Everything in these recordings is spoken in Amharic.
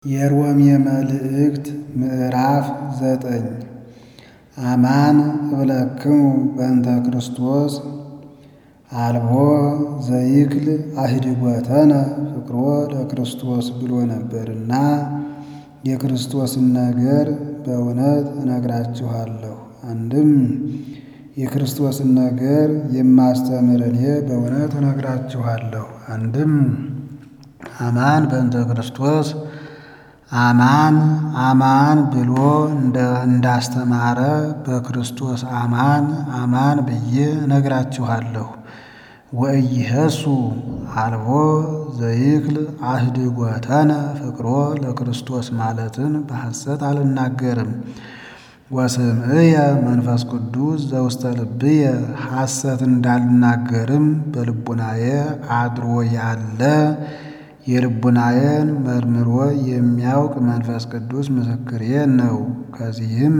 የሮሜ መልእክት ምዕራፍ ዘጠኝ አማን እብለክሙ በእንተ ክርስቶስ አልቦ ዘይክል አህድጎተነ ፍቅሮ ለክርስቶስ ብሎ ነበርና የክርስቶስን ነገር በእውነት እነግራችኋለሁ። አንድም የክርስቶስን ነገር የማስተምር እኔ በእውነት እነግራችኋለሁ። አንድም አማን በእንተ ክርስቶስ አማን አማን ብሎ እንዳስተማረ በክርስቶስ አማን አማን ብዬ እነግራችኋለሁ። ወኢይሄሱ አልቦ ዘይክል አህድጎተነ ፍቅሮ ለክርስቶስ ማለትን በሐሰት አልናገርም። ወስምዕየ መንፈስ ቅዱስ ዘውስተ ልብየ ሐሰት እንዳልናገርም በልቡናዬ አድሮ ያለ የልቡናዬን መርምሮ የሚያውቅ መንፈስ ቅዱስ ምስክሬ ነው። ከዚህም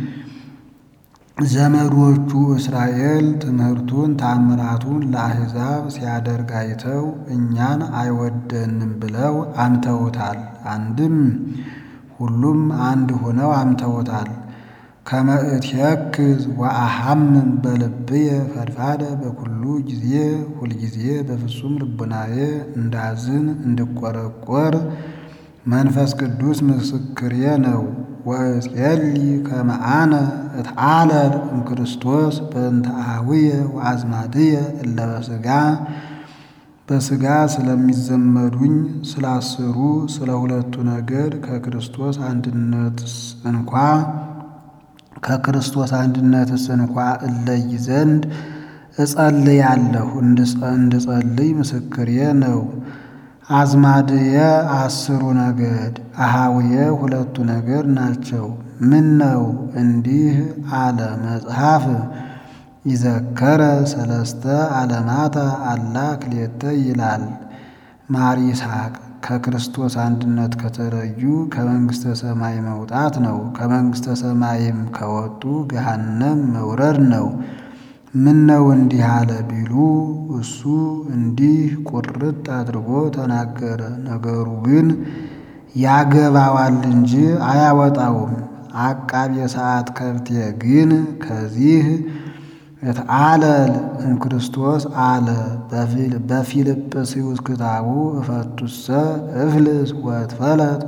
ዘመዶቹ እስራኤል ትምህርቱን ታምራቱን ለአሕዛብ ሲያደርግ አይተው እኛን አይወደንም ብለው አምተውታል። አንድም ሁሉም አንድ ሆነው አምተውታል። ከመ እትየክዝ ወአሐምም በልብየ ፈድፋደ በኩሉ ጊዜ ሁልጊዜ በፍጹም ልቡናዬ እንዳዝን እንድቈረቈር መንፈስ ቅዱስ ምስክሬ ነው። ወእጼሊ ከመ አነ እትዓለል እምክርስቶስ በእንተ አኀውየ ወአዝማድየ እለ በሥጋ በሥጋ ስለሚዘመዱኝ ስለ አስሩ ስለ ሁለቱ ነገድ ከክርስቶስ አንድነትስ እንኳ ከክርስቶስ አንድነትስ እንኳ እለይ ዘንድ እጸልያለሁ እንድጸልይ ምስክሬ ነው። አዝማድየ አስሩ ነገድ አኀውየ ሁለቱ ነገድ ናቸው። ምን ነው እንዲህ አለ መጽሐፍ ይዘከረ ሰለስተ ዓለማተ አላ ክልኤተ ይላል ማር ይስሐቅ። ከክርስቶስ አንድነት ከተለዩ ከመንግሥተ ሰማይ መውጣት ነው። ከመንግሥተ ሰማይም ከወጡ ገሃነም መውረድ ነው። ምን ነው እንዲህ አለ ቢሉ እሱ እንዲህ ቁርጥ አድርጎ ተናገረ። ነገሩ ግን ያገባዋል እንጂ አያወጣውም። አቃቤ ሰዓት ከብቴ ግን ከዚህ እትዓለል እምክርስቶስ አለ። በፊልጵስዩስ ክታቡ እፈቱሰ እፍልስ ወእትፈለጥ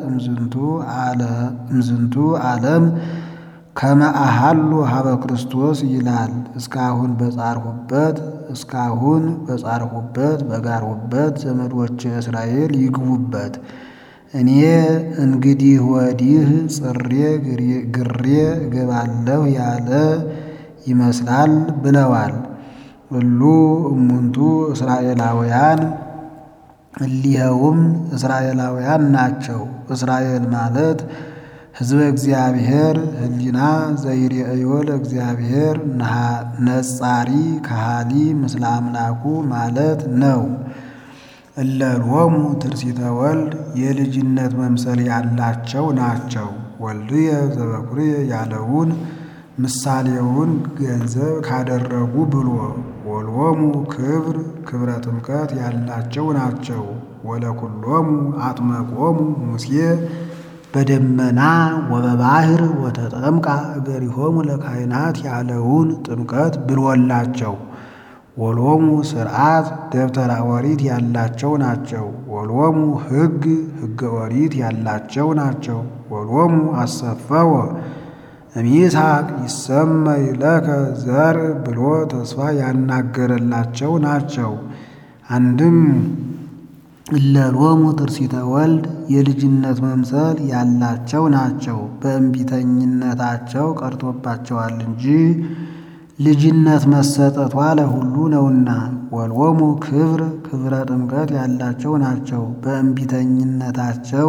እምዝንቱ ዓለም ከመ አሐሉ ሀበ ክርስቶስ ይላል። እስካሁን በጻርሁበት እስካሁን በጻርሁበት በጋርሁበት ዘመዶች እስራኤል ይግቡበት። እኔ እንግዲህ ወዲህ ጽሬ ግሬ እገባለሁ ያለ ይመስላል ብለዋል። እሉ እሙንቱ እስራኤላውያን እሊኸውም እስራኤላውያን ናቸው። እስራኤል ማለት ሕዝበ እግዚአብሔር ሕሊና ዘይሬእዮ ለእግዚአብሔር ነጻሪ ካሃሊ ምስለ አምላኩ ማለት ነው። እለ ሎሙ ትርሲተ ወልድ የልጅነት መምሰል ያላቸው ናቸው። ወልድየ ዘበኩርየ ያለውን ምሳሌውን ገንዘብ ካደረጉ ብሎ ወሎሙ ክብር ክብረ ጥምቀት ያላቸው ናቸው። ወለኩሎሙ አጥመቆሙ ሙሴ በደመና ወበባሕር ወተጠምቃ እገሪሆሙ ለካህናት ያለውን ጥምቀት ብሎላቸው። ወሎሙ ሥርዓት ደብተራ ኦሪት ያላቸው ናቸው። ወሎሙ ሕግ ሕገ ኦሪት ያላቸው ናቸው። ወሎሙ አሰፈወ እምይስሐቅ ይሰመይ ለከ ዘርእ ብሎ ተስፋ ያናገረላቸው ናቸው። አንድም እለ ሎሙ ትርሲተ ወልድ የልጅነት መምሰል ያላቸው ናቸው። በእንቢተኝነታቸው ቀርቶባቸዋል እንጂ ልጅነት መሰጠቷ ለሁሉ ነውና። ወሎሙ ክብር ክብረ ጥምቀት ያላቸው ናቸው። በእንቢተኝነታቸው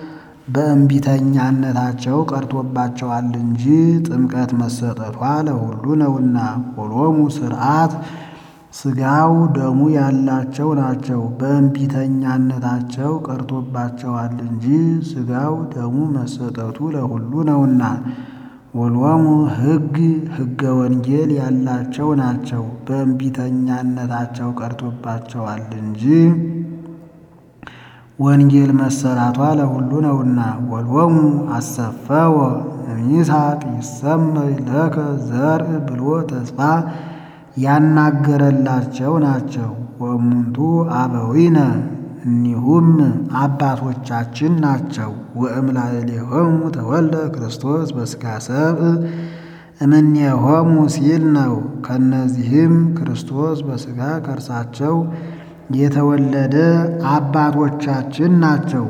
በእንቢተኛነታቸው ቀርቶባቸዋል እንጂ ጥምቀት መሰጠቷ ለሁሉ ነውና። ወሎሙ ሥርዓት ሥጋው ደሙ ያላቸው ናቸው። በእንቢተኛነታቸው ቀርቶባቸዋል እንጂ ሥጋው ደሙ መሰጠቱ ለሁሉ ነውና። ወሎሙ ሕግ ሕገ ወንጌል ያላቸው ናቸው። በእንቢተኛነታቸው ቀርቶባቸዋል እንጂ ወንጌል መሰራቷ ለሁሉ ነውና። ወሎሙ አሰፈወ እምይስሐቅ ይሰመይ ለከ ዘርእ ብሎ ተስፋ ያናገረላቸው ናቸው። ወእሙንቱ አበዊነ እኒሁም አባቶቻችን ናቸው። ወእምላዕሌሆሙ ተወልደ ክርስቶስ በሥጋ ሰብእ እምኔሆሙ ሲል ነው። ከእነዚህም ክርስቶስ በሥጋ ከእርሳቸው የተወለደ አባቶቻችን ናቸው።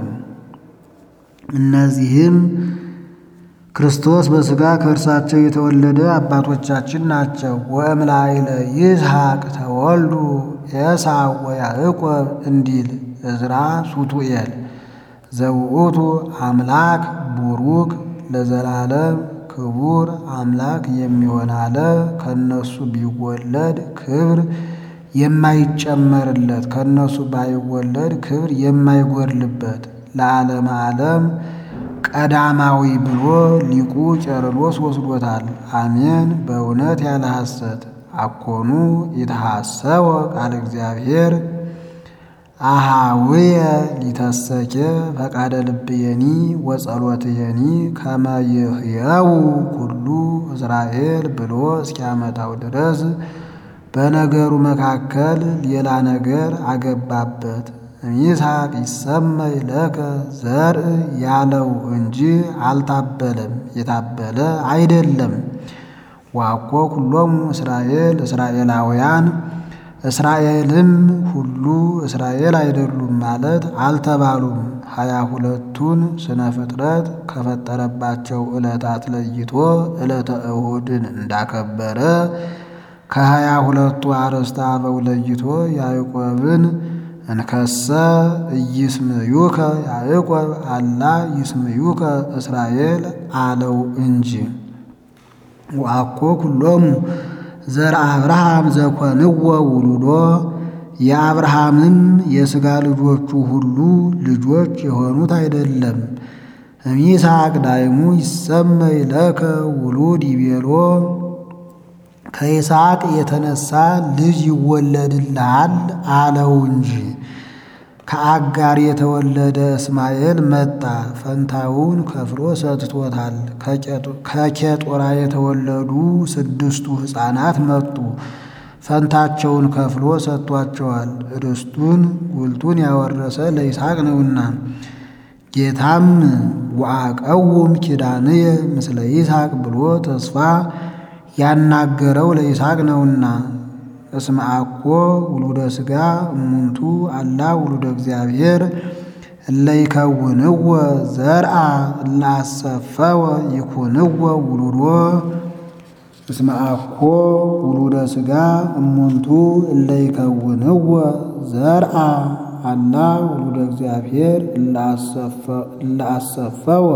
እነዚህም ክርስቶስ በሥጋ ከእርሳቸው የተወለደ አባቶቻችን ናቸው። ወእምላዕለ ይስሐቅ ተወልዱ ኤሳው ወያዕቆብ እንዲል ዕዝራ ሱቱኤል ዘውእቱ አምላክ ቡሩክ ለዘላለም ክቡር አምላክ የሚሆን አለ። ከእነሱ ቢወለድ ክብር የማይጨመርለት ከእነሱ ባይወለድ ክብር የማይጎድልበት ለዓለመ ዓለም ቀዳማዊ ብሎ ሊቁ ቄርሎስ ወስዶታል። አሜን በእውነት ያለ ሐሰት አኮኑ የተሐሰወ ቃለ እግዚአብሔር አሃውየ ሊተሰኬ ፈቃደ ልብየኒ ወጸሎትየኒ ከመ ይሕየው ኩሉ እስራኤል ብሎ እስኪያመጣው ድረስ በነገሩ መካከል ሌላ ነገር አገባበት። ይስሐቅ ይሰመይ ለከ ዘርእ ያለው እንጂ አልታበለም፣ የታበለ አይደለም። ዋኮ ኩሎሙ እስራኤል እስራኤላውያን እስራኤልም ሁሉ እስራኤል አይደሉም ማለት አልተባሉም። ሀያ ሁለቱን ስነ ፍጥረት ከፈጠረባቸው ዕለታት ለይቶ ዕለተ እሁድን እንዳከበረ ከሀያ ሁለቱ አርዕስተ አበው ለይቶ ያዕቆብን እንከሰ ኢይስምዩከ ያዕቆብ አላ ይስምዩከ እስራኤል አለው እንጂ ወአኮ ኩሎሙ ዘር አብርሃም ዘኮንዎ ውሉዶ የአብርሃምም የሥጋ ልጆቹ ሁሉ ልጆች የሆኑት አይደለም። እምይስሐቅ ዳይሙ ይሰመይ ለከ ውሉድ ይቤሎ ከይስሐቅ የተነሳ ልጅ ይወለድልሃል አለው እንጂ። ከአጋር የተወለደ እስማኤል መጣ፣ ፈንታውን ከፍሎ ሰጥቶታል። ከኬጦራ የተወለዱ ስድስቱ ሕፃናት መጡ፣ ፈንታቸውን ከፍሎ ሰጥቷቸዋል። ርስቱን ጉልቱን ያወረሰ ለይስሐቅ ነውና። ጌታም ወአቀውም ኪዳንየ ምስለ ይስሐቅ ብሎ ተስፋ ያናገረው ለይስሐቅ ነውና። እስመ አኮ ውሉደ ሥጋ እሙንቱ አላ ውሉደ እግዚአብሔር እለ ይከውንዎ ዘርአ እለ አሰፈወ ይኩንዎ ውሉዶ እስመ አኮ ውሉደ ሥጋ እሙንቱ እለ ይከውንዎ ዘርአ አላ ውሉደ እግዚአብሔር እለ አሰፈወ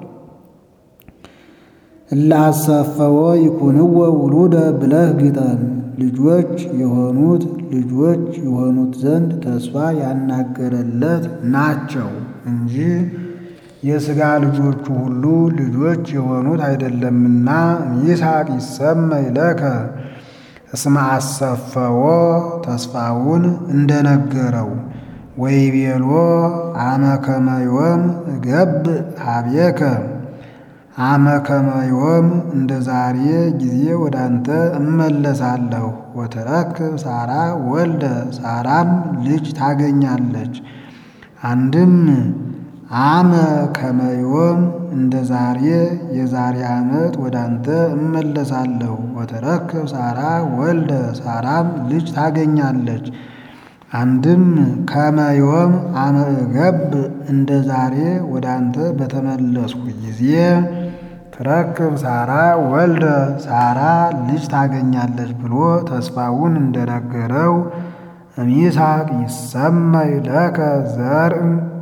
እለ አሰፈወ ይኩንዎ ውሉደ ብለህ ግጠም። ልጆች የሆኑት ልጆች የሆኑት ዘንድ ተስፋ ያናገረለት ናቸው እንጂ የሥጋ ልጆቹ ሁሉ ልጆች የሆኑት አይደለምና። ይስሐቅ ይሰመይ ለከ እስመ አሰፈዎ ተስፋውን እንደነገረው ወይቤሎ አመ ከመ ዮም እገብእ ኀቤከ አመ ከመ ዮም እንደ ዛሬ ጊዜ ወደ አንተ እመለሳለሁ። ወተረክብ ሳራ ወልደ ሳራም ልጅ ታገኛለች። አንድም አመ ከመ ዮም እንደ ዛሬ የዛሬ ዓመት ወደ አንተ እመለሳለሁ። ወተረክብ ሳራ ወልደ ሳራም ልጅ ታገኛለች። አንድም ከመ ዮም አመ እገብእ እንደ ዛሬ ወደ አንተ በተመለስኩ ጊዜ ትረክብ ሳራ ወልደ ሳራ ልጅ ታገኛለች ብሎ ተስፋውን እንደነገረው እምይስሐቅ ይሰመይ ለከ ዘርእ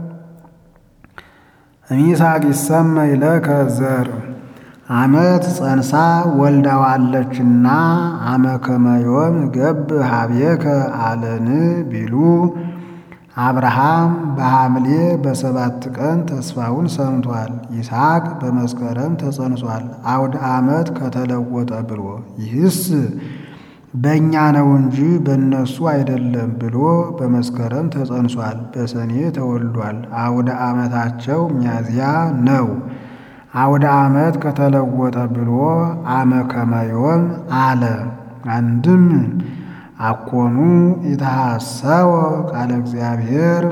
እምይስሐቅ ይሰመይ ለከ ዘርእ ዓመት ጸንሳ ወልዳዋለችና አመ ከመ ዮም እገብእ ኀቤከ አለን ቢሉ አብርሃም በሐምሌ በሰባት ቀን ተስፋውን ሰምቷል። ይስሐቅ በመስከረም ተጸንሷል። አውደ ዓመት ከተለወጠ ብሎ ይህስ በእኛ ነው እንጂ በእነሱ አይደለም ብሎ በመስከረም ተጸንሷል፣ በሰኔ ተወልዷል። አውደ ዓመታቸው ሚያዝያ ነው። አውደ ዓመት ከተለወጠ ብሎ አመ ከመዮም አለ። አንድም አኮኑ ኢተሐሰወ ቃለ እግዚአብሔር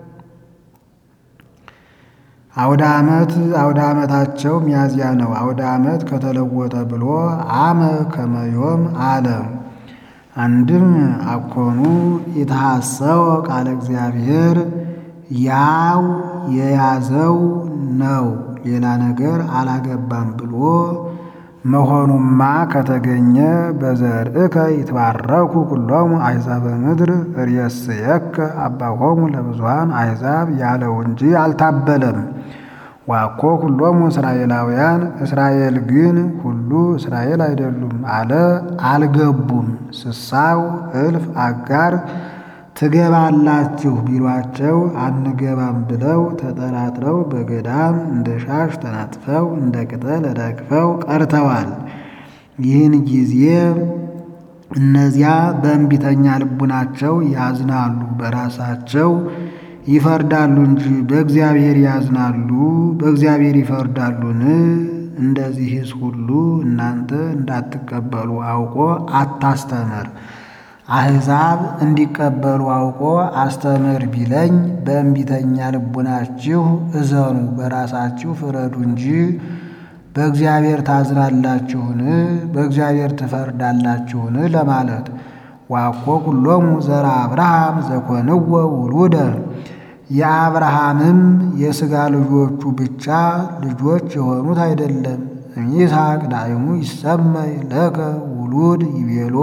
አውደ ዓመት አውደ ዓመታቸው ሚያዝያ ነው። አውደ ዓመት ከተለወጠ ብሎ አመ ከመዮም አለ። አንድም አኮኑ ኢተሐሰወ ቃለ እግዚአብሔር ያው የያዘው ነው ሌላ ነገር አላገባም ብሎ መሆኑማ ከተገኘ በዘርእከ ይትባረኩ ኩሎሙ አሕዛበ ምድር ርእስየከ አባሆሙ ለብዙኃን አሕዛብ ያለው እንጂ አልታበለም። ዋኮ ኩሎሙ እስራኤላውያን እስራኤል ግን ሁሉ እስራኤል አይደሉም አለ አልገቡም። ስሳው እልፍ አጋር ትገባላችሁ ቢሏቸው አንገባም ብለው ተጠራጥረው በገዳም እንደ ሻሽ ተነጥፈው እንደ ቅጠል ረግፈው ቀርተዋል። ይህን ጊዜ እነዚያ በእንቢተኛ ልቡናቸው ያዝናሉ፣ በራሳቸው ይፈርዳሉ እንጂ በእግዚአብሔር ያዝናሉ፣ በእግዚአብሔር ይፈርዳሉን? እንደዚህስ ሁሉ እናንተ እንዳትቀበሉ አውቆ አታስተምር አሕዛብ እንዲቀበሉ አውቆ አስተምር ቢለኝ በእንቢተኛ ልቡናችሁ እዘኑ፣ በራሳችሁ ፍረዱ እንጂ በእግዚአብሔር ታዝናላችሁን? በእግዚአብሔር ትፈርዳላችሁን? ለማለት ዋኮ ኩሎሙ ዘራ አብርሃም ዘኮንዎ ውሉደ የአብርሃምም የሥጋ ልጆቹ ብቻ ልጆች የሆኑት አይደለም። እምይስሐቅ ዳይሙ ይሰመይ ለከ ውሉድ ይቤሎ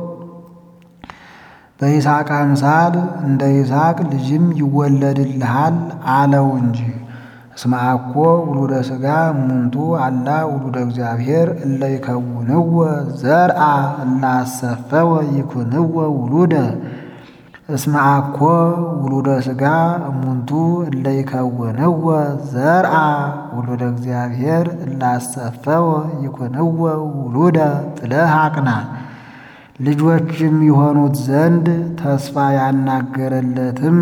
በይስሐቅ አምሳል እንደ ይስሐቅ ልጅም ይወለድልሃል አለው እንጂ። እስመ አኮ ውሉደ ሥጋ እሙንቱ አላ ውሉደ እግዚአብሔር እለ ይከውንዎ ዘርአ እለ አሰፈወ ይኩንዎ ውሉደ እስመ አኮ ውሉደ ሥጋ እሙንቱ እለ ይከውንዎ ዘርአ ውሉደ እግዚአብሔር እለ አሰፈወ ይኩንዎ ውሉደ ብለህ አቅና። ልጆችም የሆኑት ዘንድ ተስፋ ያናገረለትም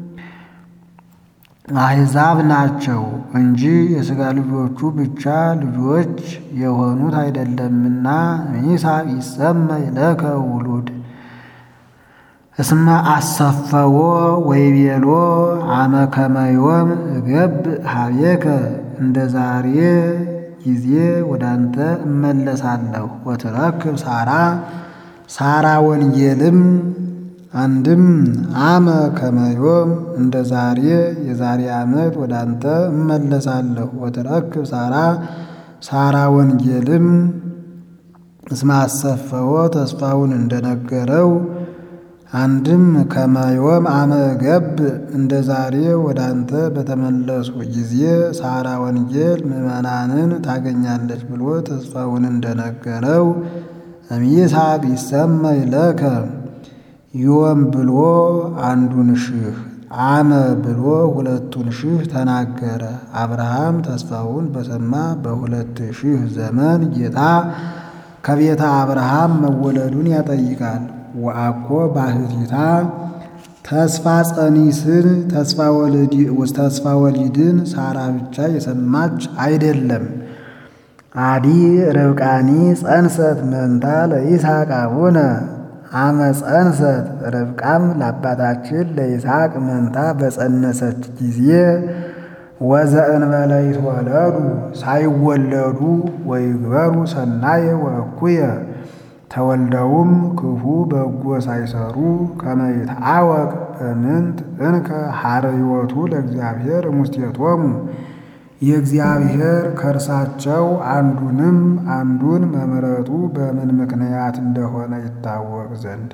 አሕዛብ ናቸው እንጂ የሥጋ ልጆቹ ብቻ ልጆች የሆኑት አይደለምና። ይስሐቅ ይሰመይ ለከ ውሉድ እስመ አሰፈዎ ወይቤሎ አመ ከመዮም እገብ ሀቤከ እንደ ዛሬ ጊዜ ወደ አንተ እመለሳለሁ ወትረክብ ሳራ ሳራ ወንጌልም አንድም አመ ከመዮም እንደ ዛሬ የዛሬ ዓመት ወደ አንተ እመለሳለሁ ወትረክብ ሳራ ሳራ ወንጌልም እስመ አሰፈዎ ተስፋውን እንደነገረው አንድም ከመዮም አመ ገብ እንደ ዛሬ ወደ አንተ በተመለሱ ጊዜ ሳራ ወንጌል ምዕመናንን ታገኛለች ብሎ ተስፋውን እንደነገረው እምይስሐቅ ይሰመይ ለከ ዮም ብሎ አንዱን ሺህ አመ ብሎ ሁለቱን ሺህ ተናገረ። አብርሃም ተስፋውን በሰማ በሁለት ሺህ ዘመን ጌታ ከቤተ አብርሃም መወለዱን ያጠይቃል። ወአኮ ባህቲታ ተስፋ ጸኒስን ተስፋ ወሊድን ሳራ ብቻ የሰማች አይደለም። አዲ ርብቃኒ ጸንሰት መንታ ለይስሐቅ አቡነ አመ ጸንሰት ርብቃም ለአባታችን ለይስሐቅ መንታ በጸነሰች ጊዜ ወዘእንበለ ይትወለዱ ሳይወለዱ ወይግበሩ ሰናየ ወእኩየ ተወልደውም ክፉ በጎ ሳይሰሩ ከመ ይትዐወቅ በምንት እንከ ሐረዮቱ ለእግዚአብሔር እሙስቴቶሙ የእግዚአብሔር ከእርሳቸው አንዱንም አንዱን መምረጡ በምን ምክንያት እንደሆነ ይታወቅ ዘንድ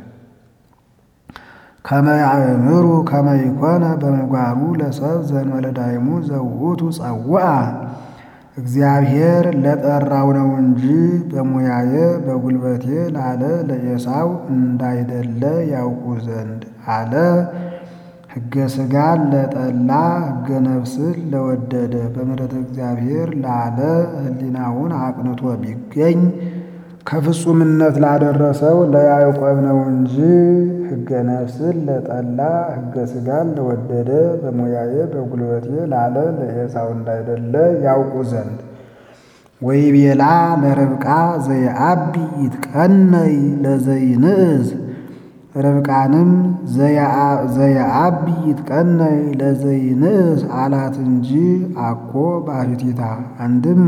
ከመ ያእምሩ ከመ ይኮነ በምግባሩ ለሰብ ዘእንበለ ዳይሙ ዘውእቱ ጸውዐ እግዚአብሔር ለጠራው ነው እንጂ በሙያዬ በጉልበቴ ላለ ለኤሳው እንዳይደለ ያውቁ ዘንድ አለ። ሕገ ሥጋን ለጠላ ሕገ ነፍስን ለወደደ በምሕረተ እግዚአብሔር ላለ ሕሊናውን አቅንቶ ቢገኝ ከፍጹምነት ላደረሰው ለያዕቆብ ነው እንጂ ሕገ ነፍስን ለጠላ ሕገ ሥጋን ለወደደ በሙያዬ በጉልበቴ ላለ ለኤሳው እንዳይደለ ያውቁ ዘንድ ወይቤላ ለርብቃ ዘየአቢ ይትቀነይ ለዘይንእዝ ርብቃንም ዘየአቢ ይትቀነይ ለዘይንእዝ አላት እንጂ አኮ ባሕቲታ አንድም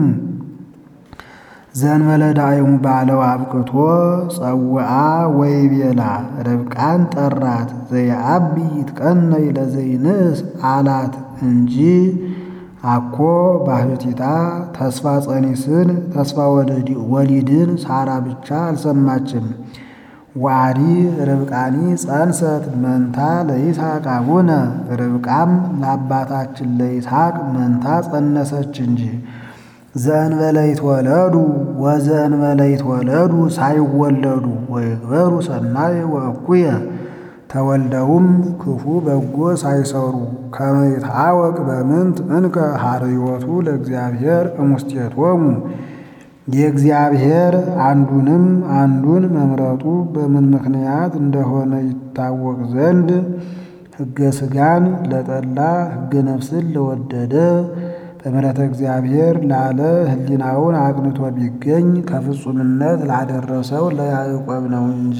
ዘንበለ ዳይሙ ባለው አብቅቶ ጸውአ ወይቤላ ርብቃን ጠራት ዘየአቢ ይትቀነይ ለዘይንእስ አላት እንጂ አኮ ባሕቲታ ተስፋ ጸኒስን ተስፋ ወሊድን ሳራ ብቻ አልሰማችም። ዋዲ ርብቃኒ ጸንሰት መንታ ለይስሐቅ አቡነ ርብቃም ለአባታችን ለይስሐቅ መንታ ጸነሰች እንጂ ዘእንበለ ይትወለዱ ወዘእንበለ ይትወለዱ ሳይወለዱ ወይግበሩ ሰናይ ወእኩየ ተወልደውም ክፉ በጎ ሳይሰሩ ከመ ይትሐወቅ በምንት እንከ ኀርዮቱ ለእግዚአብሔር እሙስቴቶሙ የእግዚአብሔር አንዱንም አንዱን መምረጡ በምን ምክንያት እንደሆነ ይታወቅ ዘንድ ሕገ ሥጋን ለጠላ ሕገ ነፍስን ለወደደ በምሕረተ እግዚአብሔር ላለ ሕሊናውን አቅንቶ ቢገኝ ከፍጹምነት ላደረሰው ለያዕቆብ ነው እንጂ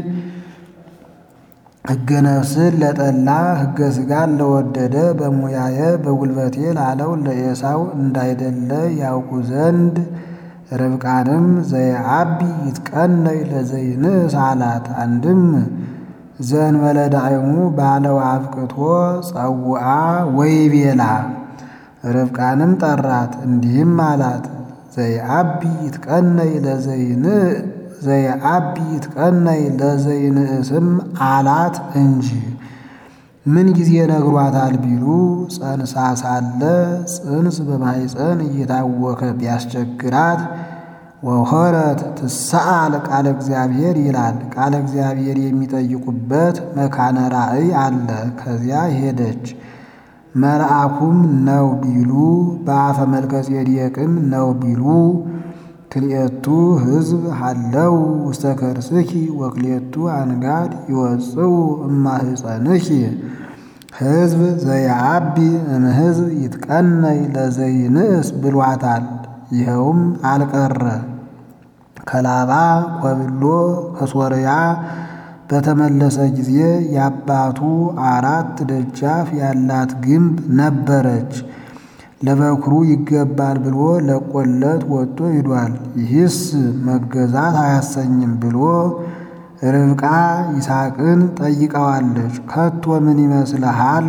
ሕገ ነፍስን ለጠላ ሕገ ሥጋን ለወደደ በሙያየ በጉልበቴ ላለው ለኤሳው እንዳይደለ ያውቁ ዘንድ ርብቃንም ዘየአቢ ይትቀነይ ለዘይንእስ አላት። አንድም ዘእንበለ ዳዕሙ ባለው አብቅቶ ጸውአ ወይቤላ ርብቃንም ጠራት እንዲህም አላት ዘየአቢ ይትቀነይ ለዘይንእ ዘየአቢ ይትቀነይ ለዘይንእስም አላት እንጂ ምን ጊዜ ነግሯታል ቢሉ ጸንሳ ሳለ ጽንስ በማኅፀን እየታወከ ቢያስቸግራት ወሆረት ትሰአል ቃለ እግዚአብሔር ይላል። ቃለ እግዚአብሔር የሚጠይቁበት መካነ ራእይ አለ። ከዚያ ሄደች። መልአኩም ነው ቢሉ በአፈ መልከ ጼዴቅም ነው ቢሉ ክልኤቱ ሕዝብ ሃለው ውስተ ከርስኪ ወክልኤቱ አንጋድ ይወፅኡ እማህፀንኪ ሕዝብ ዘየአቢ እምሕዝብ ይትቀነይ ለዘይንእስ ብሏታል። ይኸውም አልቀረ ከላባ ኮብሎ ከሶርያ በተመለሰ ጊዜ የአባቱ አራት ደጃፍ ያላት ግንብ ነበረች። ለበኩሩ ይገባል ብሎ ለቆለት ወጥቶ ሂዷል። ይህስ መገዛት አያሰኝም ብሎ ርብቃ ይስሐቅን ጠይቀዋለች። ከቶ ምን ይመስልሃል?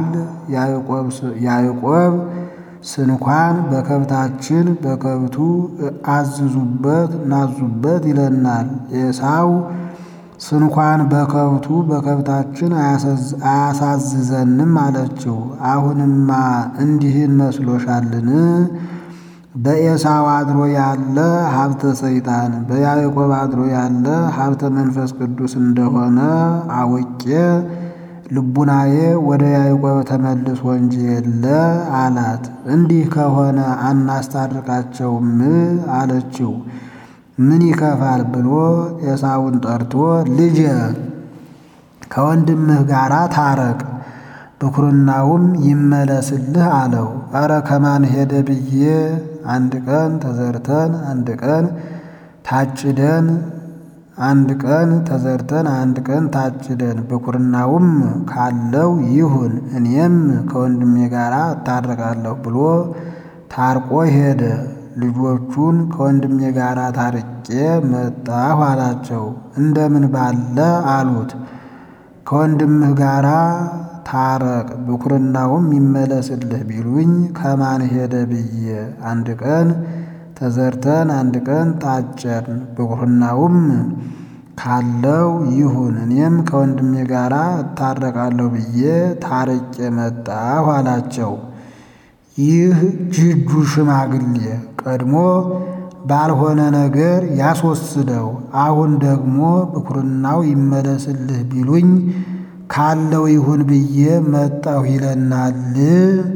ያዕቆብ ስንኳን በከብታችን በከብቱ አዝዙበት ናዙበት ይለናል። ኤሳው ስንኳን በከብቱ በከብታችን አያሳዝዘንም አለችው። አሁንማ እንዲህን መስሎሻልን? በኤሳው አድሮ ያለ ሀብተ ሰይጣን በያዕቆብ አድሮ ያለ ሀብተ መንፈስ ቅዱስ እንደሆነ አውቄ ልቡናዬ ወደ ያዕቆብ ተመልሶ እንጂ የለ አላት። እንዲህ ከሆነ አናስታርቃቸውም አለችው። ምን ይከፋል ብሎ ኤሳውን ጠርቶ ልጄ ከወንድምህ ጋር ታረቅ፣ ብኩርናውም ይመለስልህ አለው። ኧረ ከማን ሄደ ብዬ አንድ ቀን ተዘርተን አንድ ቀን ታጭደን አንድ ቀን ተዘርተን አንድ ቀን ታጭደን ብኩርናውም ካለው ይሁን እኔም ከወንድሜ ጋር እታረቃለሁ ብሎ ታርቆ ሄደ። ልጆቹን ከወንድሜ ጋር ታርቄ መጣሁ አላቸው። እንደምን ባለ አሉት። ከወንድምህ ጋር ታረቅ ብኩርናውም ይመለስልህ ቢሉኝ ከማን ሄደ ብዬ አንድ ቀን ተዘርተን አንድ ቀን ታጨን ብኩርናውም ካለው ይሁን እኔም ከወንድሜ ጋር እታረቃለሁ ብዬ ታርቄ መጣሁ አላቸው። ይህ ጅጁ ሽማግሌ ቀድሞ ባልሆነ ነገር ያስወስደው፣ አሁን ደግሞ ብኩርናው ይመለስልህ ቢሉኝ ካለው ይሁን ብዬ መጣሁ ይለናል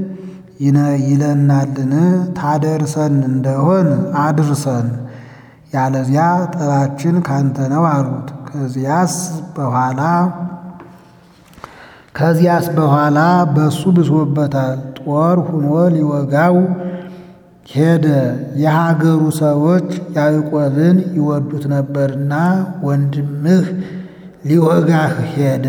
ይለናልን? ታደርሰን እንደሆን አድርሰን ያለዚያ ጠባችን ካንተ ነው አሉት። ከዚያስ በኋላ ከዚያስ በኋላ በሱ ብሶበታል። ጦር ሁኖ ሊወጋው ሄደ። የሀገሩ ሰዎች ያዕቆብን ይወዱት ነበርና ወንድምህ ሊወጋህ ሄደ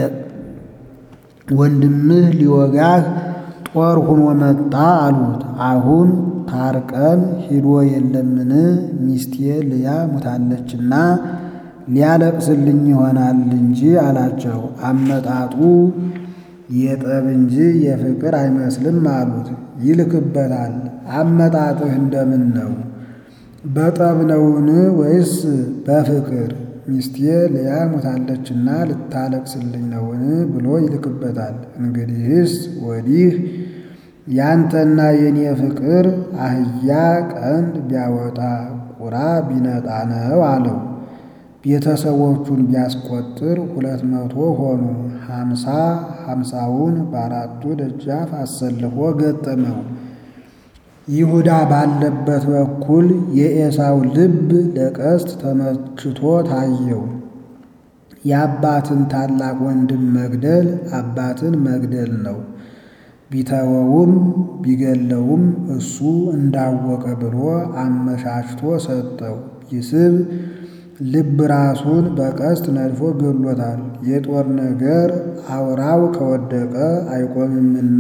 ወንድምህ ሊወጋህ ጦር ሁኖ መጣ አሉት። አሁን ታርቀን ሂዶ የለምን ሚስቴ ልያ ሙታለችና ሊያለቅስልኝ ይሆናል እንጂ አላቸው። አመጣጡ የጠብ እንጂ የፍቅር አይመስልም አሉት። ይልክበታል። አመጣጥህ እንደምን ነው? በጠብ ነውን ወይስ በፍቅር? ሚስቴ ልያ ሞታለችና ልታለቅስልኝ ነውን ብሎ ይልክበታል። እንግዲህስ ወዲህ ያንተና የኔ ፍቅር አህያ ቀንድ ቢያወጣ ቁራ ቢነጣ ነው አለው። ቤተሰቦቹን ቢያስቆጥር ሁለት መቶ ሆኑ። ሀምሳ ሀምሳውን በአራቱ ደጃፍ አሰልፎ ገጠመው። ይሁዳ ባለበት በኩል የኤሳው ልብ ለቀስት ተመችቶ ታየው። የአባትን ታላቅ ወንድም መግደል አባትን መግደል ነው። ቢተወውም ቢገለውም እሱ እንዳወቀ ብሎ አመቻችቶ ሰጠው። ይስብ ልብ ራሱን በቀስት ነድፎ ገሎታል። የጦር ነገር አውራው ከወደቀ አይቆምምና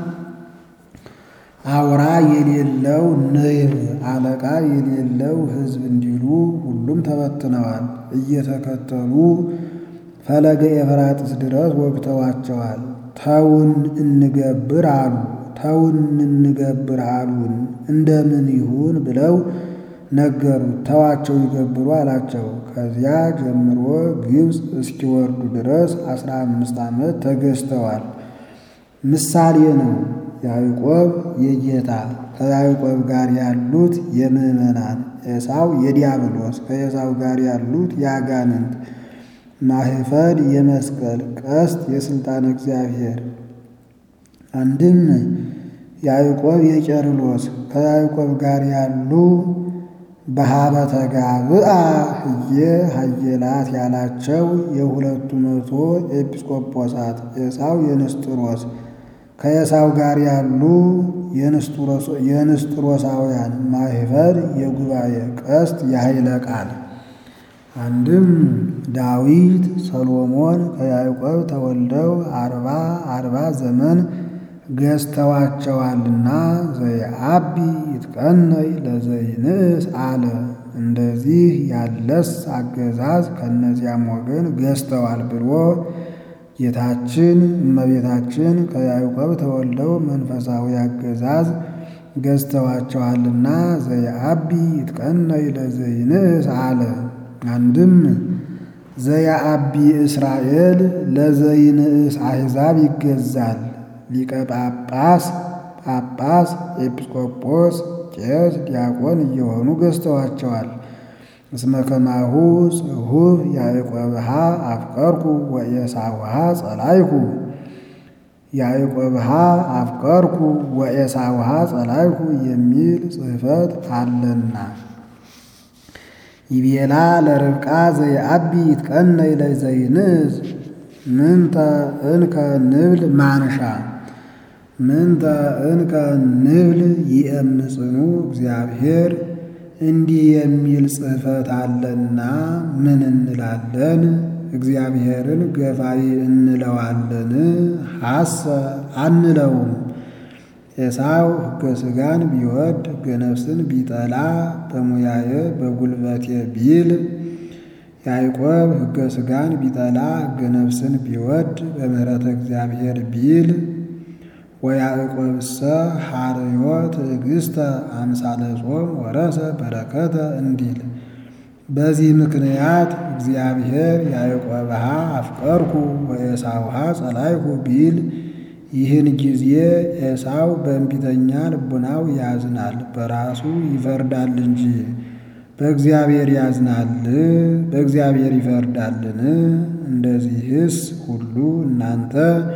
አውራ የሌለው ንብ አለቃ የሌለው ሕዝብ እንዲሉ ሁሉም ተበትነዋል። እየተከተሉ ፈለገ ኤፍራጥስ ድረስ ወግተዋቸዋል። ተውን እንገብር አሉ። ተውን እንገብር አሉን እንደምን ይሁን ብለው ነገሩት። ተዋቸው ይገብሩ አላቸው። ከዚያ ጀምሮ ግብፅ እስኪወርዱ ድረስ አስራ አምስት ዓመት ተገዝተዋል። ምሳሌ ነው። ያዕቆብ የጌታ ከያዕቆብ ጋር ያሉት የምዕመናን ኤሳው የዲያብሎስ ከኤሳው ጋር ያሉት የአጋንንት ማህፈድ የመስቀል ቀስት የሥልጣን እግዚአብሔር አንድም ያዕቆብ የቄርሎስ ከያዕቆብ ጋር ያሉ በሀበተ ጋብአ ህየ ሀየላት ያላቸው የሁለቱ መቶ ኤጲስቆጶሳት ኤሳው የንስጥሮስ ከኤሳው ጋር ያሉ የንስጥሮሳውያን ማህፈድ የጉባኤ ቀስት የኃይለ ቃል አንድም ዳዊት ሰሎሞን ከያዕቆብ ተወልደው አርባ አርባ ዘመን ገዝተዋቸዋልና ዘየአቢ ይትቀነይ ለዘይንእስ አለ። እንደዚህ ያለስ አገዛዝ ከእነዚያም ወገን ገዝተዋል ብሎ ጌታችን እመቤታችን ከያዕቆብ ተወልደው መንፈሳዊ አገዛዝ ገዝተዋቸዋልና ዘየአቢ ይትቀነይ ለዘይንእስ አለ። አንድም ዘየአቢ እስራኤል ለዘይንእስ አሕዛብ ይገዛል። ሊቀ ጳጳስ፣ ጳጳስ፣ ኤጲስቆጶስ፣ ቄስ፣ ዲያቆን እየሆኑ ገዝተዋቸዋል። እስመ ከማሁ ጽሑፍ ያዕቆብሃ አፍቀርኩ ወኤሳውሃ ጸላይኩ ያዕቆብሃ አፍቀርኩ ወኤሳውሃ ጸላይኩ የሚል ጽሕፈት አለና ይቤላ ለርብቃ ዘየአቢ ይትቀነይ ለዘይንእስ ምንተ እንከ ንብል ማንሻ ምንተ እንከ ንብል ይእምጽኑ እግዚአብሔር እንዲህ የሚል ጽሕፈት አለና ምን እንላለን? እግዚአብሔርን ገፋይ እንለዋለን? ሐሰ አንለውም። ኤሳው ሕገ ሥጋን ቢወድ ሕገ ነፍስን ቢጠላ በሙያየ በጉልበቴ ቢል ያዕቆብ ሕገ ሥጋን ቢጠላ ሕገ ነፍስን ቢወድ በምሕረተ እግዚአብሔር ቢል ወያዕቆብሰ ሐርዮ ትዕግሥተ አምሳለ ጾም ወረሰ በረከተ እንዲል። በዚህ ምክንያት እግዚአብሔር ያዕቆብሃ አፍቀርኩ ወኤሳውሃ ጸላይኩ ቢል ይህን ጊዜ ኤሳው በእንቢተኛ ልቡናው ያዝናል፣ በራሱ ይፈርዳል እንጂ በእግዚአብሔር ያዝናል? በእግዚአብሔር ይፈርዳልን? እንደዚህስ ሁሉ እናንተ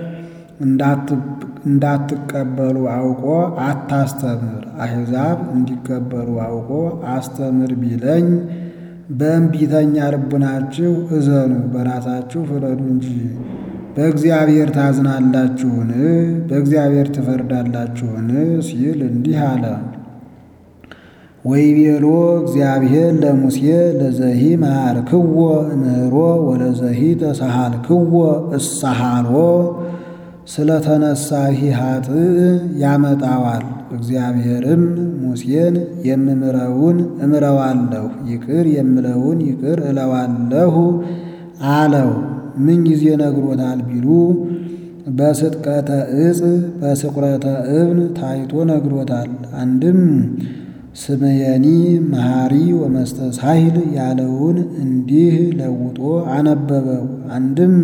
እንዳትቀበሉ አውቆ አታስተምር፣ አሕዛብ እንዲቀበሉ አውቆ አስተምር ቢለኝ በእንቢተኛ ልቡናችሁ እዘኑ፣ በራሳችሁ ፍረዱ እንጂ በእግዚአብሔር ታዝናላችሁን? በእግዚአብሔር ትፈርዳላችሁን? ሲል እንዲህ አለ። ወይቤሎ እግዚአብሔር ለሙሴ ለዘሂ መሃርክዎ እምህሮ ወለዘሂ ተሳሃልክዎ እሳሃሎ ስለተነሳሂ ኃጥእ ያመጣዋል። እግዚአብሔርም ሙሴን የምምረውን እምረዋለሁ፣ ይቅር የምለውን ይቅር እለዋለሁ አለው። ምን ጊዜ ነግሮታል ቢሉ በስጥቀተ ዕፅ በስቁረተ እብን ታይቶ ነግሮታል። አንድም ስምየኒ መሐሪ ወመስተሳሂል ያለውን እንዲህ ለውጦ አነበበው። አንድም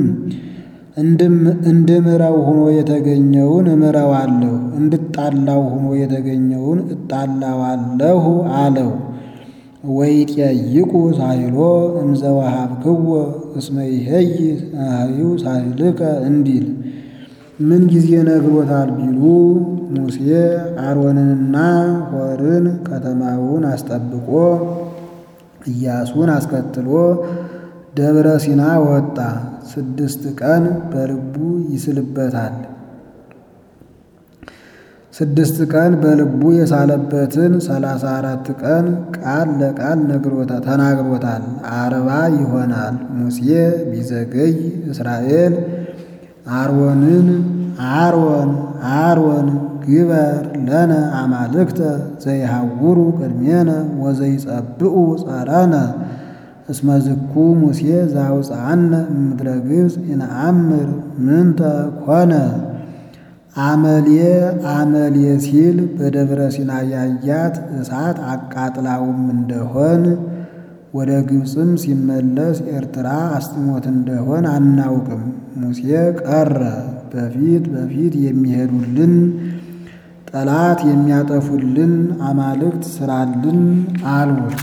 እንድምረው ሆኖ የተገኘውን እምረዋለሁ፣ እንድጣላው ሆኖ የተገኘውን እጣላዋለሁ አለው። ወይጠይቁ ሳሂሎ እምዘወሃብክዎ እስመ ይሄይ ሳህዩ ሳሂልከ እንዲል ምን ጊዜ ነግሮታል ቢሉ ሙሴ አሮንንና ሖርን ከተማውን አስጠብቆ ኢያሱን አስከትሎ ደብረ ሲና ወጣ። ስድስት ቀን በልቡ ይስልበታል። ስድስት ቀን በልቡ የሳለበትን ሰላሳ አራት ቀን ቃል ለቃል ተናግሮታል። አርባ ይሆናል። ሙሴ ቢዘገይ እስራኤል አሮንን አሮን አሮን ግበር ለነ አማልክተ ዘይሃውሩ ቅድሜነ ወዘይጸብኡ ጸረነ እስመ ዝኩ ሙሴ ዘአውፅአነ እምድረ ግብፅ ይነአምር ምንተ ኮነ አመሌ አመሌ ሲል በደብረ ሲና ያያት እሳት አቃጥላውም እንደሆን ወደ ግብፅም ሲመለስ ኤርትራ አስጥሞት እንደሆን አናውቅም። ሙሴ ቀረ። በፊት በፊት የሚሄዱልን ጠላት የሚያጠፉልን አማልክት ስራልን አሉት።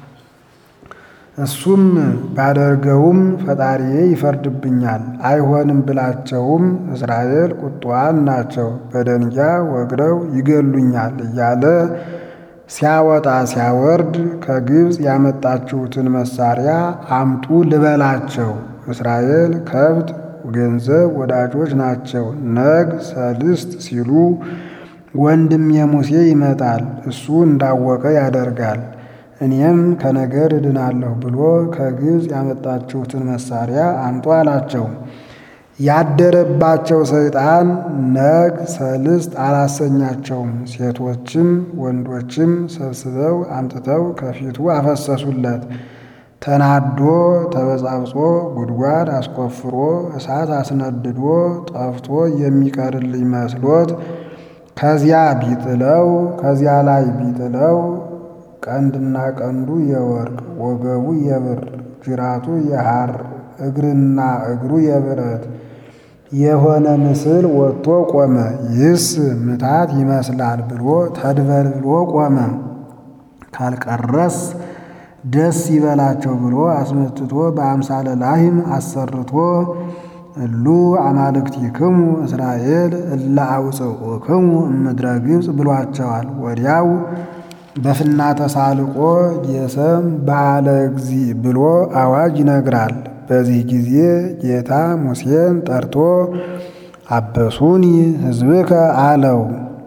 እሱም ባደርገውም ፈጣሪዬ ይፈርድብኛል፣ አይሆንም ብላቸውም እስራኤል ቁጡዋን ናቸው፣ በደንጊያ ወግረው ይገሉኛል እያለ ሲያወጣ ሲያወርድ ከግብፅ ያመጣችሁትን መሳሪያ አምጡ ልበላቸው። እስራኤል ከብት ገንዘብ ወዳጆች ናቸው። ነግ ሰልስት ሲሉ ወንድም የሙሴ ይመጣል፣ እሱ እንዳወቀ ያደርጋል። እኔም ከነገር እድናለሁ ብሎ ከግብፅ ያመጣችሁትን መሳሪያ አምጡ አላቸው። ያደረባቸው ሰይጣን ነግ ሰልስት አላሰኛቸውም። ሴቶችም ወንዶችም ሰብስበው አምጥተው ከፊቱ አፈሰሱለት። ተናዶ ተበጻብጾ ጉድጓድ አስቆፍሮ እሳት አስነድዶ ጠፍቶ የሚቀርልኝ መስሎት ከዚያ ቢጥለው ከዚያ ላይ ቢጥለው ቀንድና ቀንዱ የወርቅ ወገቡ የብር ጅራቱ የሐር እግርና እግሩ የብረት የሆነ ምስል ወጥቶ ቆመ። ይህስ ምታት ይመስላል ብሎ ተድበልብሎ ቆመ። ካልቀረስ ደስ ይበላቸው ብሎ አስመትቶ በአምሳለ ላህም አሰርቶ እሉ አማልክቲክሙ እስራኤል እለ አውፅኡክሙ እምድረ ግብፅ ብሏቸዋል። ወዲያው በፍና ተሳልቆ ጌሰም በዓለ እግዚ ብሎ አዋጅ ይነግራል። በዚህ ጊዜ ጌታ ሙሴን ጠርቶ አበሱኒ ሕዝብከ አለው።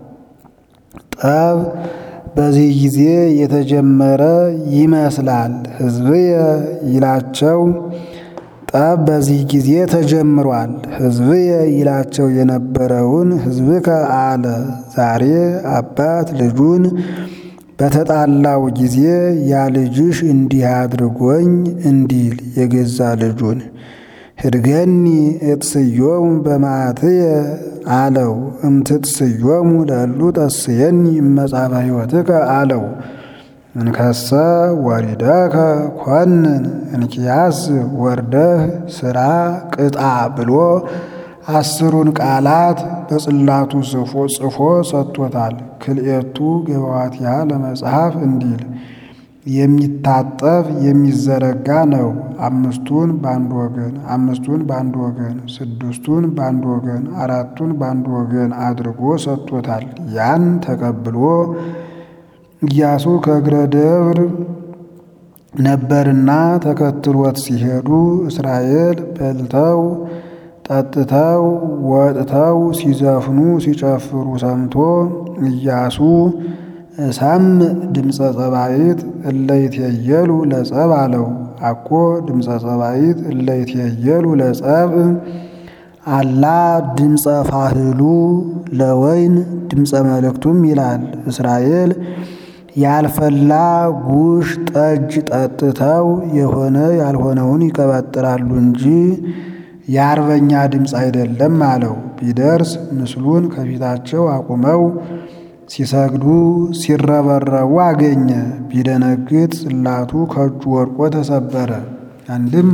ጠብ በዚህ ጊዜ የተጀመረ ይመስላል። ሕዝብየ ይላቸው ጠብ በዚህ ጊዜ ተጀምሯል። ሕዝብየ ይላቸው የነበረውን ሕዝብከ አለ። ዛሬ አባት ልጁን በተጣላው ጊዜ ያ ልጅሽ እንዲህ አድርጎኝ እንዲል የገዛ ልጁን ህድገኒ እጥስዮሙ በማዕትየ አለው። እምትጥስዮሙ ለሉ ጠስየኒ መጻፈ ሕይወትከ አለው። እንከሰ ወሪደከ ኮንን እንኪያስ ወርደህ ስራ ቅጣ ብሎ አስሩን ቃላት በጽላቱ ጽፎ ሰጥቶታል። ክልኤቱ ገባዋትያ ለመጽሐፍ እንዲል የሚታጠፍ የሚዘረጋ ነው። አምስቱን በአንድ ወገን፣ አምስቱን በአንድ ወገን፣ ስድስቱን በአንድ ወገን፣ አራቱን በአንድ ወገን አድርጎ ሰጥቶታል። ያን ተቀብሎ ኢያሱ ከእግረ ደብር ነበርና ተከትሎት ሲሄዱ እስራኤል በልተው ጠጥተው ወጥተው ሲዘፍኑ ሲጨፍሩ ሰምቶ ኢያሱ እሰምዕ ድምፀ ጸባኢት እለይትየሉ ለጸብ አለው። አኮ ድምፀ ጸባኢት እለይትየሉ ለጸብ አላ ድምፀ ፋህሉ ለወይን ድምፀ መልእክቱም ይላል። እስራኤል ያልፈላ ጉሽ ጠጅ ጠጥተው የሆነ ያልሆነውን ይቀባጥራሉ እንጂ የአርበኛ ድምፅ አይደለም አለው። ቢደርስ ምስሉን ከፊታቸው አቁመው ሲሰግዱ ሲረበረቡ አገኘ። ቢደነግጥ ጽላቱ ከእጁ ወድቆ ተሰበረ። አንድም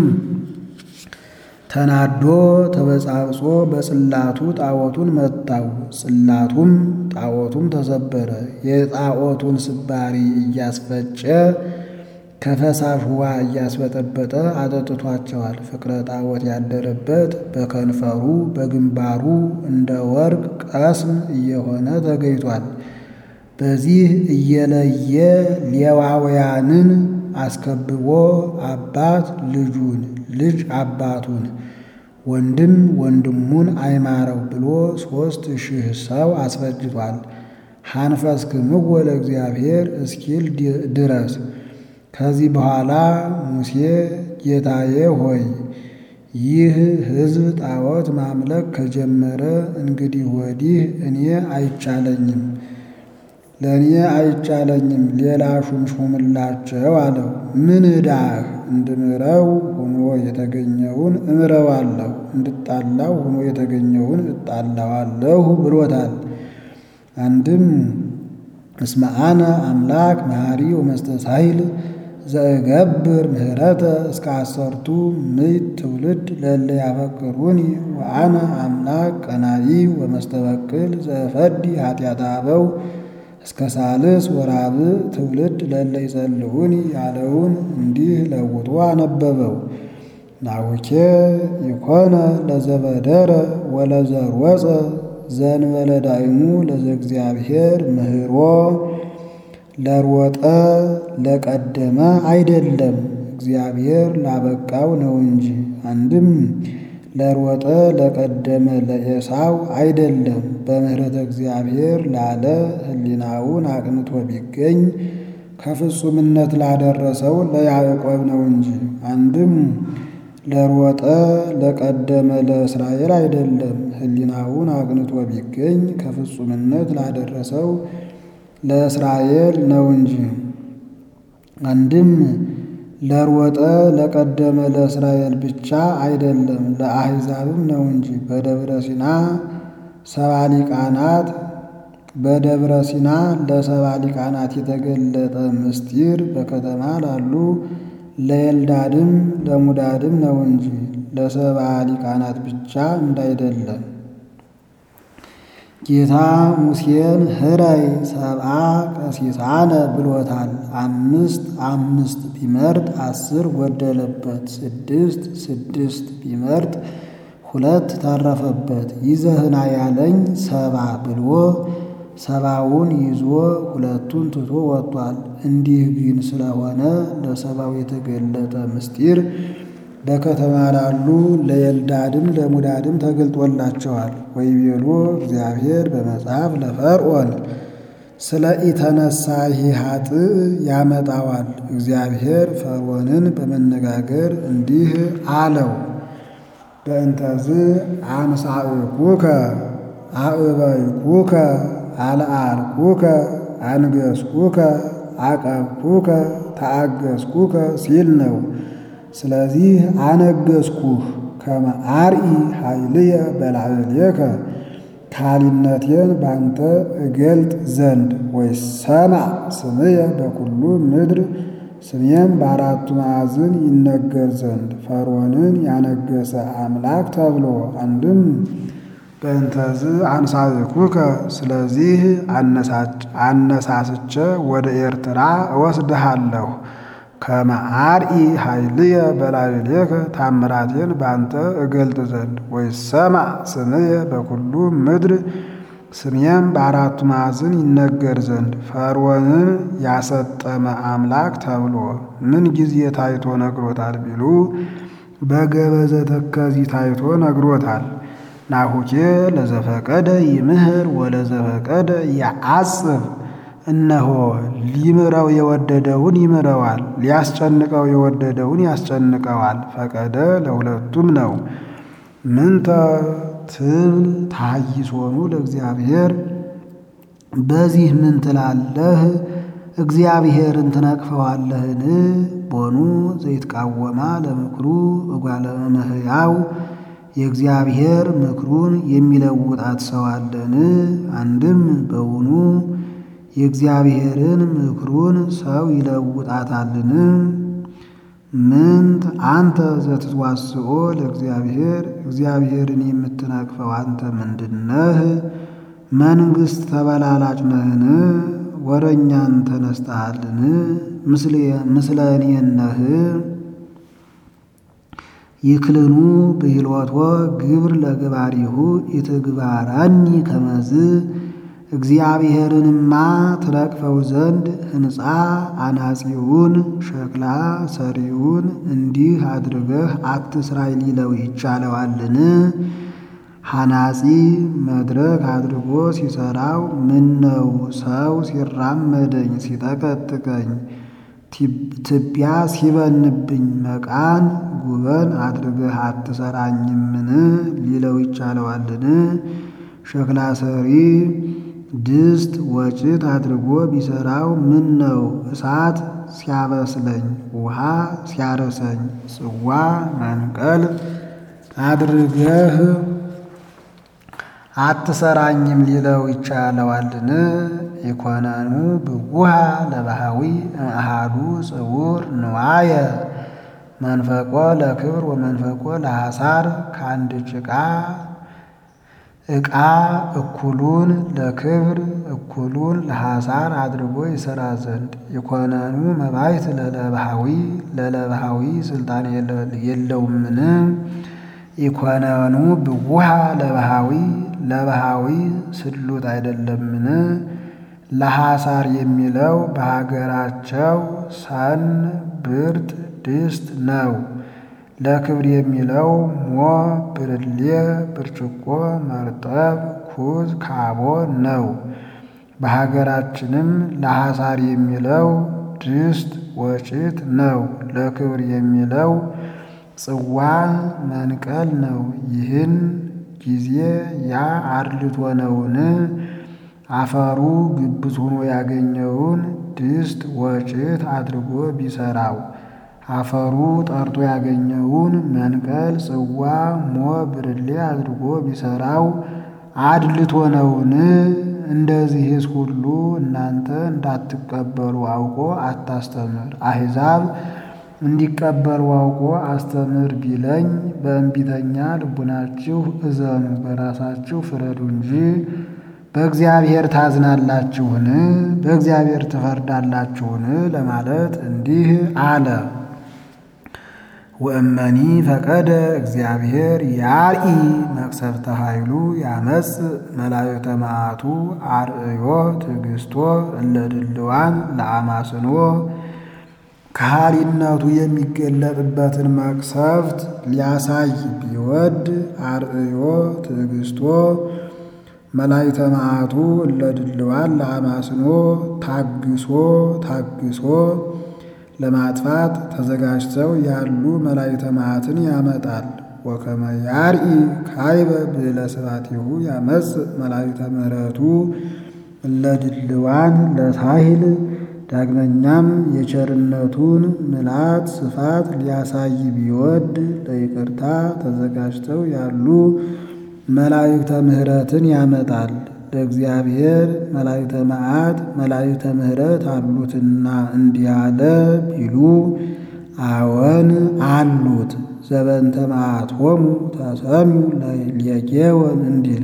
ተናዶ ተበጻብጾ በጽላቱ ጣዖቱን መታው። ጽላቱም ጣዖቱም ተሰበረ። የጣዖቱን ስባሪ እያስፈጨ ከፈሳሽ ውሃ እያስበጠበጠ አጠጥቷቸዋል። ፍቅረ ጣዖት ያደረበት በከንፈሩ በግንባሩ እንደ ወርቅ ቀስም እየሆነ ተገይቷል። በዚህ እየለየ ሌዋውያንን አስከብቦ አባት ልጁን ልጅ አባቱን ወንድም ወንድሙን አይማረው ብሎ ሦስት ሺህ ሰው አስፈጅቷል። ሐንፈስክምዎ ለእግዚአብሔር እስኪል ድረስ ከዚህ በኋላ ሙሴ ጌታዬ ሆይ ይህ ሕዝብ ጣዖት ማምለክ ከጀመረ እንግዲህ ወዲህ እኔ አይቻለኝም ለእኔ አይቻለኝም፣ ሌላ ሹም ሹምላቸው አለው። ምን ዕዳህ እንድምረው ሆኖ የተገኘውን እምረዋለሁ፣ እንድጣላው ሆኖ የተገኘውን እጣላዋለሁ ብሎታል። አንድም እስመ አነ አምላክ መሐሪ ወመስተሳሂል ዘእገብር ምህረተ እስከ አሰርቱ ምዕት ትውልድ ለእለ ያፈቅሩኒ ወአነ አምላክ ቀናኢ ወመስተበቅል ዘእፈዲ ኃጢአተ አበው እስከ ሳልስ ወራብዕ ትውልድ ለእለ ይጸልዑኒ ያለውን እንዲህ ለውጦ አነበበው። ናሁኬ ይኮነ ለዘበደረ ወለዘርወፀ ዘንበለ ዳይሙ ለዘእግዚአብሔር ምህሮ ለሮጠ ለቀደመ አይደለም እግዚአብሔር ላበቃው ነው እንጂ። አንድም ለሮጠ ለቀደመ ለኤሳው አይደለም በምሕረተ እግዚአብሔር ላለ ሕሊናውን አቅንቶ ቢገኝ ከፍጹምነት ላደረሰው ለያዕቆብ ነው እንጂ። አንድም ለሮጠ ለቀደመ ለእስራኤል አይደለም ሕሊናውን አቅንቶ ቢገኝ ከፍጹምነት ላደረሰው ለእስራኤል ነው እንጂ። አንድም ለሮጠ ለቀደመ ለእስራኤል ብቻ አይደለም ለአሕዛብም ነው እንጂ። በደብረ ሲና ሰባ ሊቃናት በደብረ ሲና ለሰባ ሊቃናት የተገለጠ ምስጢር በከተማ ላሉ ለኤልዳድም ለሙዳድም ነው እንጂ ለሰባ ሊቃናት ብቻ እንዳይደለም። ጌታ ሙሴን ህረይ ሰብአ ቀሲሳነ ብሎታል። አምስት አምስት ቢመርጥ አስር ጎደለበት። ስድስት ስድስት ቢመርጥ ሁለት ተረፈበት። ይዘህና ያለኝ ሰባ ብሎ ሰባውን ይዞ ሁለቱን ትቶ ወጥቷል። እንዲህ ግን ስለሆነ ለሰባው የተገለጠ ምስጢር በከተማ ላሉ ለኤልዳድም ለሙዳድም ተገልጦላቸዋል። ወይቤሎ እግዚአብሔር በመጽሐፍ ለፈርዖን ስለ ኢተነሳሂ ኃጥእ ያመጣዋል። እግዚአብሔር ፈርዖንን በመነጋገር እንዲህ አለው፣ በእንተዝ አምሳእኩከ አእበይኩከ አልዓልኩከ አንገስኩከ አቀብኩከ ተአገስኩከ ሲል ነው። ስለዚህ አነገስኩህ ከመ አርኢ ኃይልየ በላዕሌከ ካሊነቴን ባንተ እገልጥ ዘንድ ወይሰማዕ ስምየ በኩሉ ምድር ስሜም በአራቱ ማዕዝን ይነገር ዘንድ ፈርዖንን ያነገሰ አምላክ ተብሎ አንድም በእንተዝ አንሳእኩከ ስለዚህ አነሳስቼ ወደ ኤርትራ እወስድሃለሁ ከመ አርኢ ኃይልየ በላዕሌከ ታምራቴን ባንተ እገልጥ ዘንድ ወይሰማዕ ስምየ በኩሉ ምድር ስሜም በአራቱ ማዕዝን ይነገር ዘንድ ፈርዖንን ያሰጠመ አምላክ ተብሎ ምን ጊዜ ታይቶ ነግሮታል ቢሉ በገበዘ ተከዚ ታይቶ ነግሮታል። ናሁኬ ለዘፈቀደ ይምህር ወለዘፈቀደ ያአጽብ እነሆ ሊምረው የወደደውን ይምረዋል፣ ሊያስጨንቀው የወደደውን ያስጨንቀዋል። ፈቀደ ለሁለቱም ነው። ምንተ ትብል ታይሶኑ ለእግዚአብሔር በዚህ ምን ትላለህ? እግዚአብሔርን ትነቅፈዋለህን? ቦኑ ዘይትቃወማ ለምክሩ እጓለ እመሕያው የእግዚአብሔር ምክሩን የሚለውጣት ሰው አለን? አንድም በውኑ የእግዚአብሔርን ምክሩን ሰው ይለውጣታልን? ምንት አንተ ዘትዋስኦ ለእግዚአብሔር እግዚአብሔርን የምትነቅፈው አንተ ምንድነህ? መንግሥት ተበላላጭ ነህን? ወረኛን ተነስተሃልን? ምስለ እኔን ነህ? ይክልኑ ብሂልወቶ ግብር ለግባሪሁ ኢትግባረኒ ከመዝ እግዚአብሔርንማ ትነቅፈው ዘንድ ሕንፃ አናጺውን ሸክላ ሰሪውን እንዲህ አድርገህ አትስራይ ሊለው ይቻለዋልን? ሐናጺ መድረክ አድርጎ ሲሰራው ምነው ሰው ሲራመደኝ ሲጠቀጥቀኝ ትቢያ ሲበንብኝ መቃን ጉበን አድርገህ አትሰራኝምን ሊለው ይቻለዋልን? ሸክላ ሰሪ ድስት ወጭት አድርጎ ቢሰራው ምን ነው እሳት ሲያበስለኝ ውሃ ሲያረሰኝ ጽዋ መንቀል አድርገህ አትሰራኝም ሊለው ይቻለዋልን? ኢኮነኑ ብጉሃ ለባህዊ እምአሃዱ ጽውር ንዋየ መንፈቆ ለክብር ወመንፈቆ ለሐሳር ከአንድ ጭቃ ዕቃ እኩሉን ለክብር እኩሉን ለሐሳር አድርጎ ይሰራ ዘንድ ኢኮነኑ መባይት ለለባሃዊ ለለባሃዊ ስልጣን የለውምን? ኢኮነኑ ብውሃ ለባሃዊ ለባሃዊ ስሉጥ አይደለምን? ለሐሳር የሚለው በሀገራቸው ሰን ብርት ድስት ነው። ለክብር የሚለው ሞ ብርሌ ብርጭቆ መርጠብ ኩዝ ካቦ ነው። በሀገራችንም ለሐሳር የሚለው ድስት ወጭት ነው። ለክብር የሚለው ጽዋ መንቀል ነው። ይህን ጊዜ ያ አርልቶ ነውን? አፈሩ ግብት ሆኖ ያገኘውን ድስት ወጭት አድርጎ ቢሰራው አፈሩ ጠርቶ ያገኘውን መንቀል ጽዋ ሞ ብርሌ አድርጎ ቢሰራው አድልቶ ነውን? እንደዚህስ ሁሉ እናንተ እንዳትቀበሉ አውቆ አታስተምር። አሕዛብ እንዲቀበሉ አውቆ አስተምር ቢለኝ በእንቢተኛ ልቡናችሁ እዘኑ፣ በራሳችሁ ፍረዱ እንጂ በእግዚአብሔር ታዝናላችሁን? በእግዚአብሔር ትፈርዳላችሁን? ለማለት እንዲህ አለ። ወእመኒ ፈቀደ እግዚአብሔር ያርኢ መቅሰፍተ ኃይሉ ያመጽ መላእክተ መዓቱ አርእዮ ትዕግስቶ እለ ድልዋን ለአማስኖ ከሃሊነቱ የሚገለጥበትን መቅሰፍት ሊያሳይ ቢወድ አርእዮ ትዕግስቶ መላእክተ መዓቱ እለ ድልዋን ለአማስኖ ታግሶ ታግሶ ለማጥፋት ተዘጋጅተው ያሉ መላእክተ መዓትን ያመጣል። ወከመ ያርኢ ካይበ ብዕለ ስብሐቲሁ ያመጽ መላእክተ ምሕረቱ እለ ድልዋን ለሳሂል ዳግመኛም የቸርነቱን ምልአት ስፋት ሊያሳይ ቢወድ ለይቅርታ ተዘጋጅተው ያሉ መላእክተ ምሕረትን ያመጣል። ለእግዚአብሔር መላእክተ መዓት መላእክተ ምሕረት አሉትና እንዲህ አለ ቢሉ አዎን አሉት። ዘበንተ መዓቶሙ ተሰሚው ለጌወን እንዲል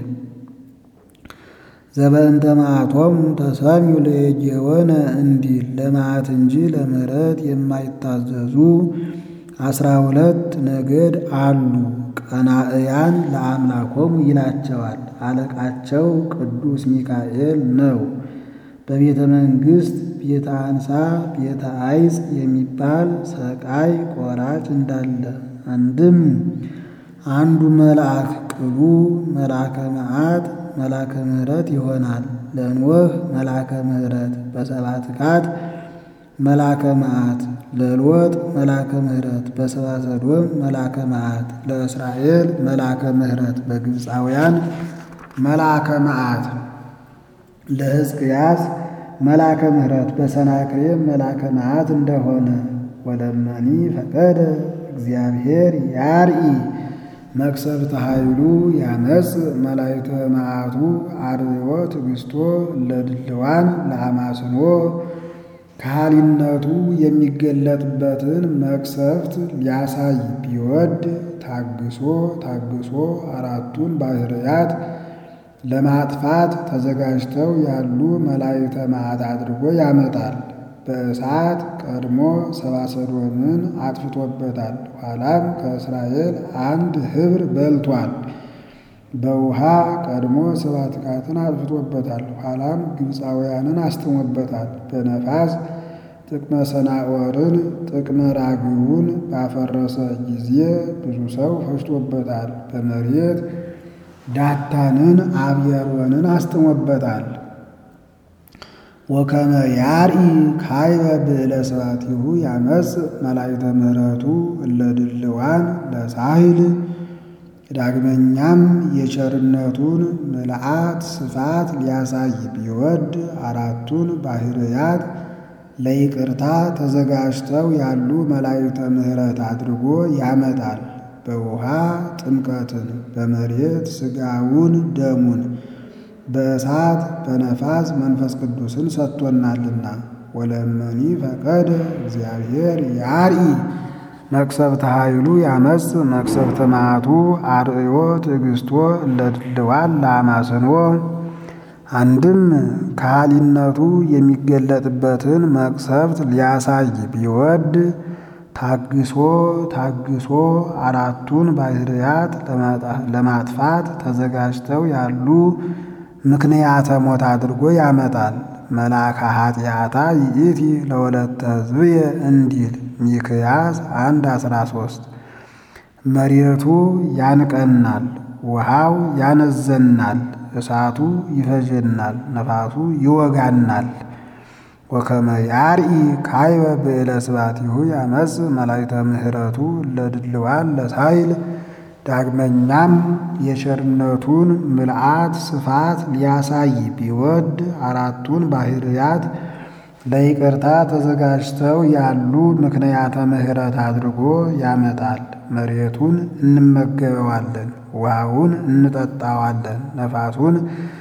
ዘበንተ መዓቶሙ ተሰሚው ለጌወነ እንዲል ለመዓት እንጂ ለምሕረት የማይታዘዙ አስራ ሁለት ነገድ አሉ። ቀናእያን ለአምላኮሙ ይላቸዋል። አለቃቸው ቅዱስ ሚካኤል ነው። በቤተ መንግሥት ቤተ አንሳ ቤተ አይጽ የሚባል ሰቃይ ቆራጭ እንዳለ አንድም አንዱ መልአክ ቅሉ መልአከ መዓት መልአከ ምሕረት ይሆናል። ለኖህ መልአከ ምሕረት በሰብዓ ትካት መልአከ መዓት ለሎጥ መልአከ ምሕረት በሰብአ ሰዶም መልአከ መዓት ለእስራኤል መልአከ ምሕረት በግብፃውያን መልአከ መዓት ለሕዝቅያስ መልአከ ምሕረት በሰናክሬም መልአከ መዓት እንደሆነ ወለመኒ ፈቀደ እግዚአብሔር ያርኢ መቅሰፍተ ኃይሉ ያመጽ መላእክተ መዓቱ አርዮ ትዕግሥቶ ለድልዋን ለአማስኖ ከሃሊነቱ የሚገለጥበትን መቅሰፍት ሊያሳይ ቢወድ ታግሶ ታግሶ አራቱን ባህርያት ለማጥፋት ተዘጋጅተው ያሉ መላእክተ መዓት አድርጎ ያመጣል። በእሳት ቀድሞ ሰብአ ሰዶምን አጥፍቶበታል። ኋላም ከእስራኤል አንድ ኅብር በልቷል። በውሃ ቀድሞ ሰብዓ ትካትን አጥፍቶበታል። ኋላም ግብፃውያንን አስጥሞበታል። በነፋስ ጥቅመ ሰናዖርን ጥቅመ ራግውን ባፈረሰ ጊዜ ብዙ ሰው ፈጅቶበታል። በመሬት ዳታንን አብየሮንን አስጥሞበታል። ወከመ ያርኢ ካይበ ብዕለ ስብሐቲሁ ያመጽ መላእክተ ምሕረቱ እለ ድልዋን ለሳሂል ዳግመኛም የቸርነቱን ምልአት ስፋት ሊያሳይ ቢወድ አራቱን ባህርያት ለይቅርታ ተዘጋጅተው ያሉ መላእክተ ምሕረት አድርጎ ያመጣል። በውሃ ጥምቀትን፣ በመሬት ሥጋውን ደሙን፣ በእሳት በነፋስ መንፈስ ቅዱስን ሰጥቶናልና። ወለመኒ ፈቀደ እግዚአብሔር ያርኢ መቅሰፍተ ኃይሉ ያመጽ መቅሰፍተ መዓቱ አርእዮ ትዕግሥቶ ለድልዋን ለአማስኖ አንድም ከሃሊነቱ የሚገለጥበትን መቅሰፍት ሊያሳይ ቢወድ ታግሶ ታግሶ አራቱን ባህርያት ለማጥፋት ተዘጋጅተው ያሉ ምክንያተ ሞት አድርጎ ያመጣል። መልአከ ኃጢአታ ይእቲ ለወለተ ሕዝብየ እንዲል ሚክያስ አንድ አስራ ሦስት መሬቱ ያንቀናል፣ ውሃው ያነዘናል፣ እሳቱ ይፈጀናል፣ ነፋሱ ይወጋናል። ወከመ ያርኢ ካይበ ብዕለ ስብሐቲሁ ያመጽ መላእክተ ምሕረቱ ለድልዋን ለሳይል ዳግመኛም የቸርነቱን ምልአት ስፋት ሊያሳይ ቢወድ አራቱን ባህርያት ለይቅርታ ተዘጋጅተው ያሉ ምክንያተ ምሕረት አድርጎ ያመጣል። መሬቱን እንመገበዋለን፣ ውሃውን እንጠጣዋለን፣ ነፋሱን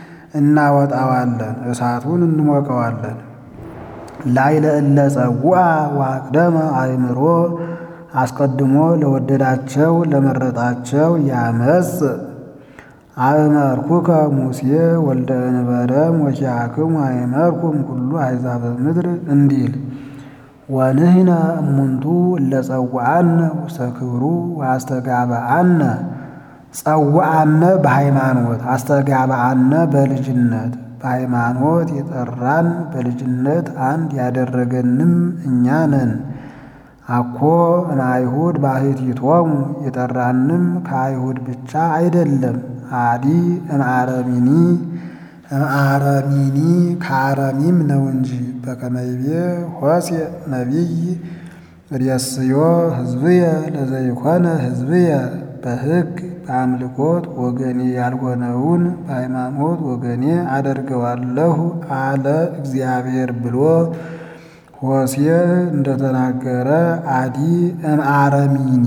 እናወጣዋለን፣ እሳቱን እንሞቀዋለን። ላዕለ እለ ጸውዐ ወአቅደመ አእምሮ አስቀድሞ ለወደዳቸው ለመረጣቸው ያመጽ አእመርኩከ ሙሴ ወልደ እንበረም ወኪያክሙ አእመርኩም ኩሉ አሕዛበ ምድር እንዲል ወንህነ እሙንቱ እለ ጸውዐነ ውስተ ክብሩ ወአስተጋብአነ ጸውዐነ በሃይማኖት አስተጋብአነ በልጅነት በሃይማኖት የጠራን በልጅነት አንድ ያደረገንም እኛ ነን። አኮ እምአይሁድ ባሕቲቶሙ የጠራንም ከአይሁድ ብቻ አይደለም። አዲ እምአረሚኒ እምአረሚኒ ከአረሚም ነው እንጂ በከመ ይቤ ሆሴዕ ነቢይ ርእስዮ ሕዝብየ ለዘይኮነ ሕዝብየ በሕግ በአምልኮት ወገኔ ያልሆነውን በሃይማኖት ወገኔ አደርገዋለሁ አለ እግዚአብሔር ብሎ ሆሴዕ እንደተናገረ አዲ እምአረሚኒ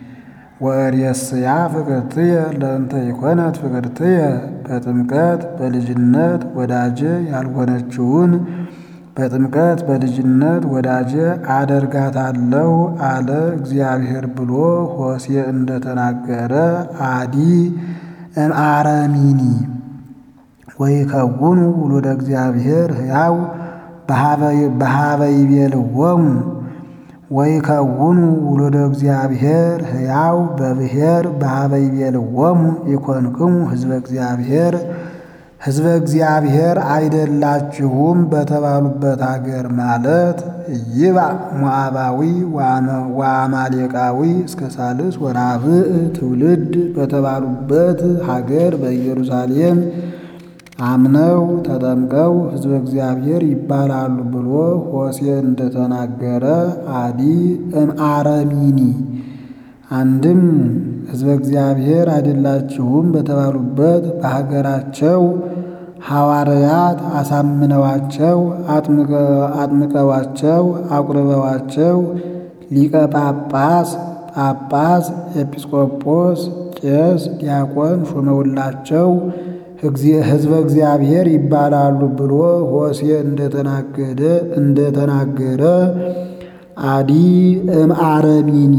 ወርእስያ ፍቅርትየ ለእንተ ይኮነት ፍቅርትየ በጥምቀት በልጅነት ወዳጄ ያልሆነችውን በጥምቀት በልጅነት ወዳጄ አደርጋታለሁ አለ እግዚአብሔር ብሎ ሆሴዕ እንደተናገረ አዲ እምአረሚኒ ወይከውኑ ውሉደ እግዚአብሔር ሕያው በሀበ ይቤልዎሙ ወይከውኑ ውሉደ እግዚአብሔር ሕያው በብሔር በኀበ ይቤልዎሙ ኢኮንክሙ ሕዝበ እግዚአብሔር ሕዝበ እግዚአብሔር አይደላችሁም በተባሉበት አገር ማለት ይባእ ሞዓባዊ ወአማሌቃዊ እስከ ሳልስ ወራብዕ ትውልድ በተባሉበት ሀገር በኢየሩሳሌም አምነው ተጠምቀው ሕዝበ እግዚአብሔር ይባላሉ ብሎ ሆሴዕ እንደተናገረ አዲ እምአረሚኒ አንድም ሕዝበ እግዚአብሔር አይደላችሁም በተባሉበት በሀገራቸው ሐዋርያት አሳምነዋቸው አጥምቀዋቸው አቁርበዋቸው ሊቀ ጳጳስ፣ ጳጳስ፣ ኤጲስቆጶስ፣ ቄስ፣ ዲያቆን ሾመውላቸው ሕዝበ እግዚአብሔር ይባላሉ ብሎ ሆሴዕ እንደተናገረ እንደተናገረ አዲ እምአረሚኒ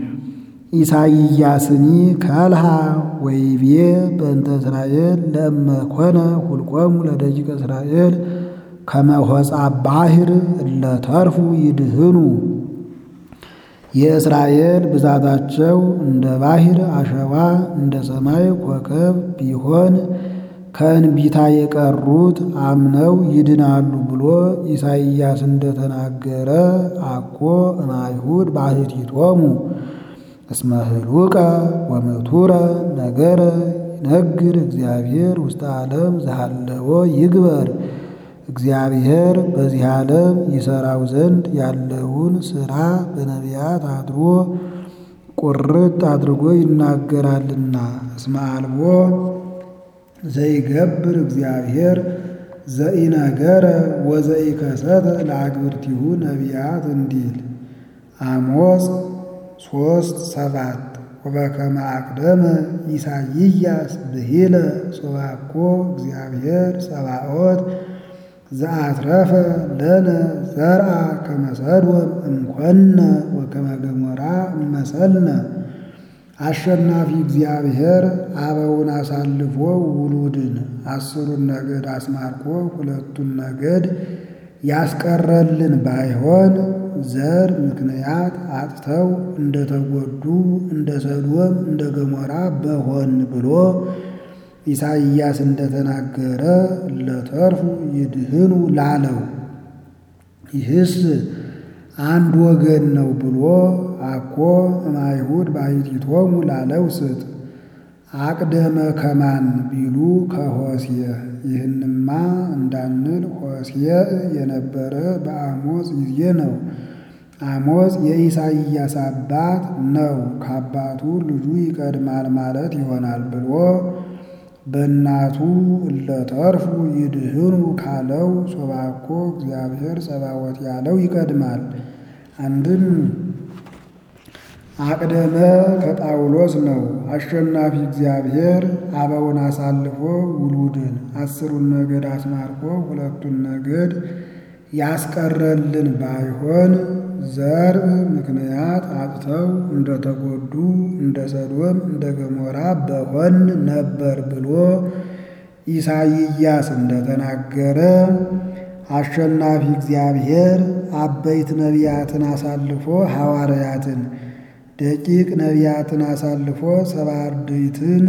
ኢሳይያስኒ ከልሃ ወይቤ በእንተ እስራኤል ለእመ ኮነ ሁልቆሙ ለደቂቀ እስራኤል ከመ ሆጻ ባሕር እለ ተርፉ ይድህኑ። የእስራኤል ብዛታቸው እንደ ባሕር አሸዋ እንደ ሰማይ ኮከብ ቢሆን ከእንቢታ የቀሩት አምነው ይድናሉ ብሎ ኢሳይያስ እንደተናገረ አኮ እምአይሁድ ባሕቲቶሙ እስመ ህሉቀ ወምቱረ ነገረ ይነግር እግዚአብሔር ውስተ ዓለም ዘሃለወ ይግበር። እግዚአብሔር በዚህ ዓለም ይሠራው ዘንድ ያለውን ሥራ በነቢያት አድሮ ቁርጥ አድርጎ ይናገራልና። እስመ አልቦ ዘይገብር እግዚአብሔር ዘኢነገረ ወዘኢከሰተ ለአግብርቲሁ ነቢያት እንዲል አሞጽ ሶስት ሰባት ወበከመ አቅደመ ኢሳይያስ ብሂለ ሶባኮ እግዚአብሔር ጸባኦት ዘአትረፈ ለነ ዘርአ ከመ ሰዶም እምኮነ ወከመ ገሞራ እመሰልነ። አሸናፊ እግዚአብሔር አበውን አሳልፎ ውሉድን አስሩን ነገድ አስማርኮ ሁለቱን ነገድ ያስቀረልን ባይሆን ዘር ምክንያት አጥተው እንደተጎዱ እንደ ሰዶም እንደ ገሞራ በሆን ብሎ ኢሳይያስ እንደተናገረ ለተርፉ ይድህኑ ላለው ይህስ አንድ ወገን ነው ብሎ አኮ እምአይሁድ ባሕቲቶሙ ላለው ስጥ አቅደመ ከማን ቢሉ ከሆሴዕ ይህንማ እንዳንል ሆሴዕ የነበረ በአሞጽ ጊዜ ነው። አሞጽ የኢሳይያስ አባት ነው። ከአባቱ ልጁ ይቀድማል ማለት ይሆናል ብሎ በእናቱ እለተርፉ ይድህኑ ካለው ሶባኮ እግዚአብሔር ጸባዖት ያለው ይቀድማል። አንድም አቅደመ ከጳውሎስ ነው። አሸናፊ እግዚአብሔር አበውን አሳልፎ ውሉድን አስሩን ነገድ አስማርኮ ሁለቱን ነገድ ያስቀረልን ባይሆን ዘርእ ምክንያት አጥተው እንደተጎዱ እንደ ሰዶም እንደ ገሞራ በሆን ነበር ብሎ ኢሳይያስ እንደተናገረ አሸናፊ እግዚአብሔር አበይት ነቢያትን አሳልፎ ሐዋርያትን ደቂቅ ነቢያትን አሳልፎ ሰባ አርድእትን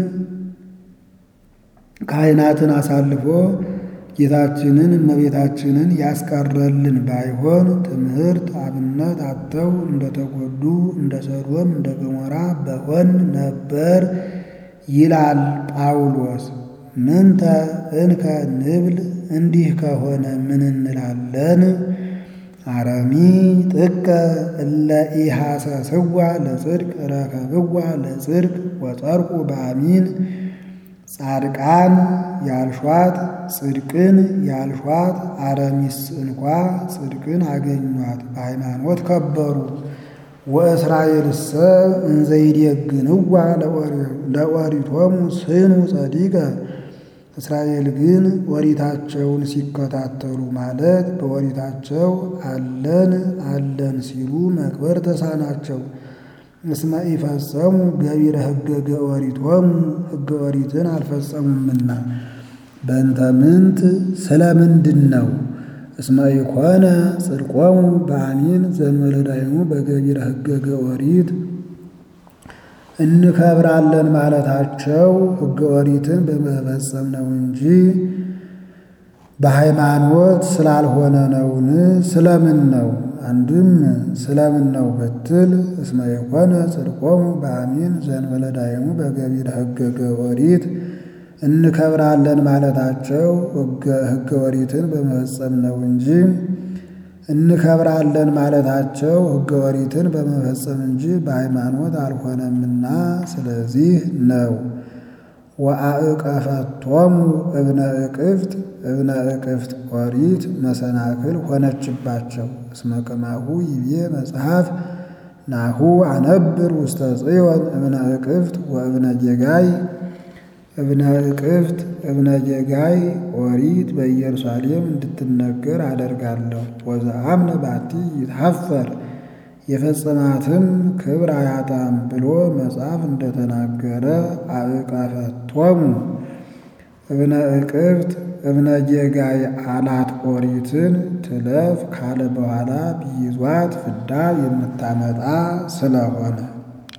ካህናትን አሳልፎ ጌታችንን እመቤታችንን ያስቀረልን ባይሆን ትምህርት አብነት አጥተው እንደተጎዱ እንደ ሰዶም እንደ ገሞራ በሆን ነበር ይላል ጳውሎስ። ምንተ እንከ ንብል እንዲህ ከሆነ ምን እንላለን? አረሚ ጥቀ እለ ኢሐሰስዋ ለጽድቅ ረከብዋ ለጽድቅ ወጸድቁ በአሚን ጻድቃን ያልሿት ጽድቅን ያልሿት አረሚስ እንኳ ጽድቅን አገኟት፣ በሃይማኖት ከበሩ። ወእስራኤልሰ እንዘይዴግንዋ ለኦሪቶሙ ስኑ ጸዲቀ እስራኤል ግን ኦሪታቸውን ሲከታተሉ ማለት በኦሪታቸው አለን አለን ሲሉ መክበር ተሳናቸው። እስመ ኢፈጸሙ ገቢረ ሕገ ኦሪቶሙ ሕገ ኦሪትን አልፈጸሙምና። በእንተ ምንት ስለ ምንድን ነው? እስመ ኢኮነ ጽድቆሙ በአሚን ዘመለዳይሙ በገቢረ ሕገ ኦሪት እንከብራለን ማለታቸው ሕገ ኦሪትን በመፈጸም ነው እንጂ በሃይማኖት ስላልሆነ ነውን? ስለምን ነው? አንድም ስለምን ነው ብትል እስመ የኮነ ጽድቆሙ በአሚን ዘእንበለዳይሙ በገቢረ ሕገ ኦሪት እንከብራለን ማለታቸው ሕገ ኦሪትን በመፈጸም ነው እንጂ እንከብራለን ማለታቸው ሕገ ኦሪትን በመፈጸም እንጂ በሃይማኖት አልሆነምና ስለዚህ ነው። ወአእቀፈቶሙ እብነ እቅፍት እብነ እቅፍት ኦሪት መሰናክል ሆነችባቸው። እስመ ከማሁ ይቤ መጽሐፍ ናሁ አነብር ውስተ ጽዮን እብነ እቅፍት ወእብነ ጌጋይ እብነ እቅፍት እብነ ጌጋይ ኦሪት በኢየሩሳሌም እንድትነገር አደርጋለሁ። ወዘአምነ ባቲ ይትሐፈር የፈጸማትም ክብር አያጣም ብሎ መጽሐፍ እንደተናገረ አእቀፈቶሙ እብነ እቅፍት እብነ ጌጋይ አላት ኦሪትን ትለፍ ካለ በኋላ ቢይዟት ፍዳ የምታመጣ ስለሆነ